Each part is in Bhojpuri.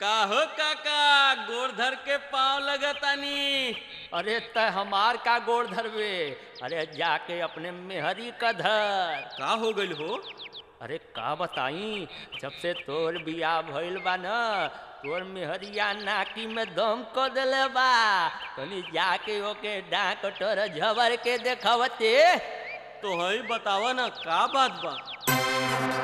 का हो काका गोड़ धर के पाँव लगतानी अरे त हमार का गोड़ धरवे अरे जाके अपने मेहरी का धर का हो गइल हो अरे का बताई जब से तोर बियाह भइल बा न तोर मेहरिया नाकी में दम क देले बा तनी जाके ओके डाक टोर झबर के देखवते तो हई बतावा ना का बात बा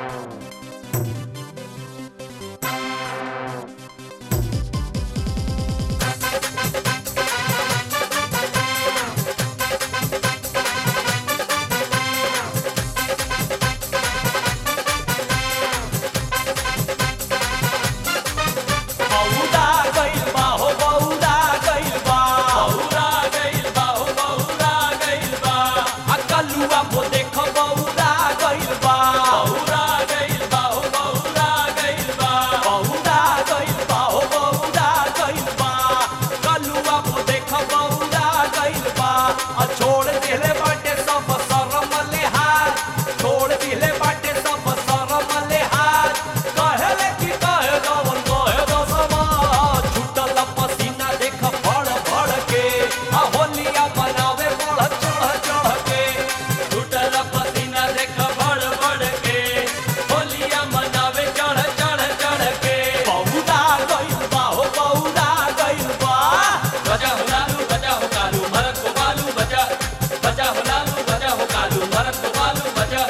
बौरा गइल बा हो बौरा गइल बा बौरा गइल बा हो बौरा गइल बा आ कलुआ को देख बौरा गइल बा बौरा गइल बा हो बौरा गइल बा बौरा गइल बा हो बौरा गइल बा कलुआ को देख बौरा गइल बा आ छोड़ दिले बाटे सब शरम लिहाज छोड़ दिले बाटे सब शरम लिहाज कहले कि कहे दवन कहे दसमा छूटल पसीना देख फड़ फड़ के आ होलिया बनावे बढ़ चढ़ चढ़ के टूटल पसीना देख बड़ बड़ के होलिया मनावे चढ़ चढ़ चढ़ के बौरा गइल बा हो बौरा गइल बा बजा हो लालू बजा हो कालू भरत को बालू बजा बजा हो लालू बजा हो कालू भरत को बालू बजा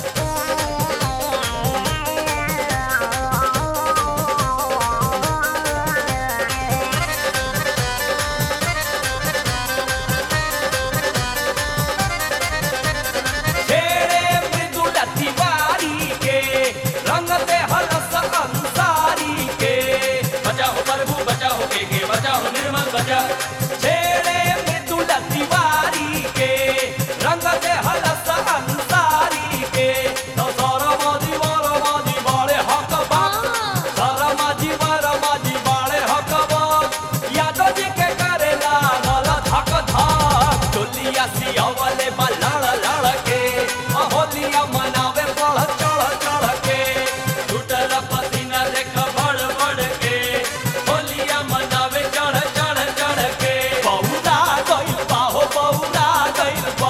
छेड़े मृदुल तिवारी के रंग दे हलस अंसारी के बजा हो प्रभु बजा हो के के बजा हो निर्मल बजा छेड़े मृदुल तिवारी के रंग दे हलस अंसारी के तो सरमाजी वरमाजी बाड़े हक बात सरमाजी वरमाजी बाड़े हक बात यादव जी के करेला नल धक धक चोलिया सियावले बा लड़ लड़ के आ होलिया मनावे बढ़ चढ़ चढ़ के टूटल पसीना देख बड़ बड़ के होलिया मनावे चढ़ चढ़ चढ़ के बौरा गइल बा हो बौरा गइल बा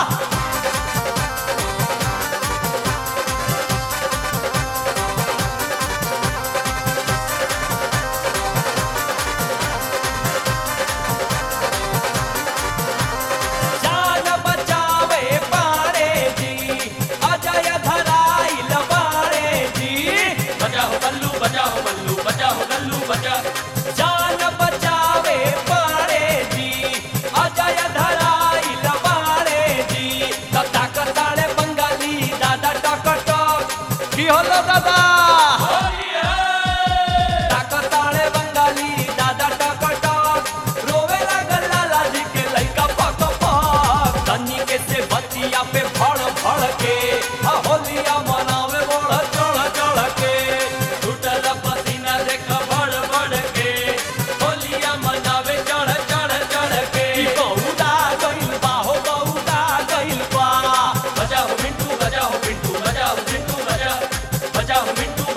जान बचावे पारे जी अजय धराइल बारे जी बजा हो बल्लू बजा हो बल्लू बजा हो गल्लू बजा जान बचावे पारे जी अजय धराइल बारे जी तता कताळे बंगाली दादा टक टक की हलो दादा ताकताळे बंगाली दादा टक टक रोवे लागल लालाजी के लइका पक पक तनी के से बतिया पे फड़ फड़ के आ होलिया मनावे बढ़ चढ़ चढ़ के टूटल पसीना देख बड़ बड़ के होलिया मनावे चढ़ चढ़ चढ़ के ई बौरा गइल बा हो बौरा गइल बा बजा हो मिंटू बजा हो पिंटू बजा हो चिंटू बजा बजा हो मिंटू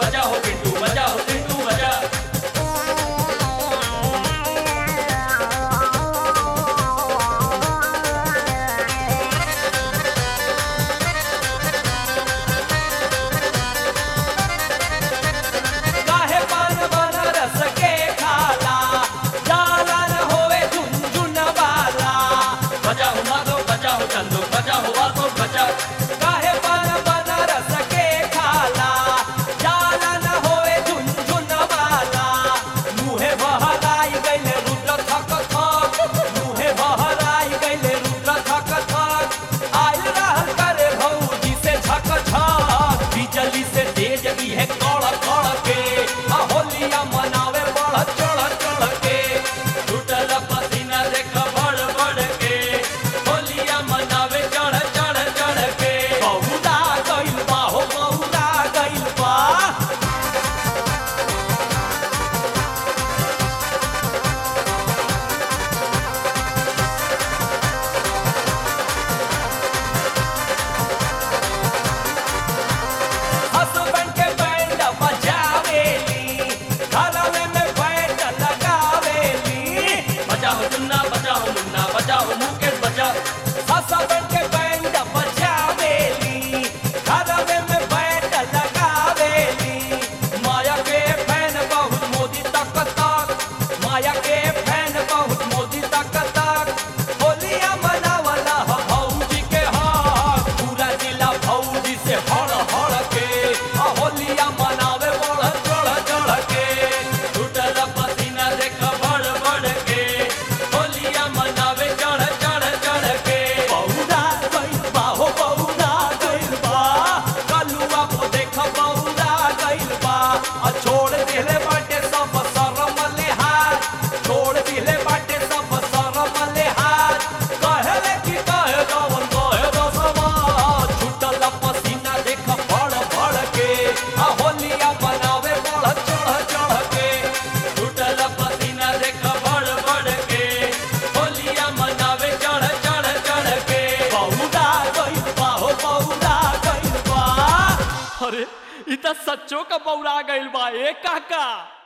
अरे इ त सच्चो का बौरा गइल बा ए काका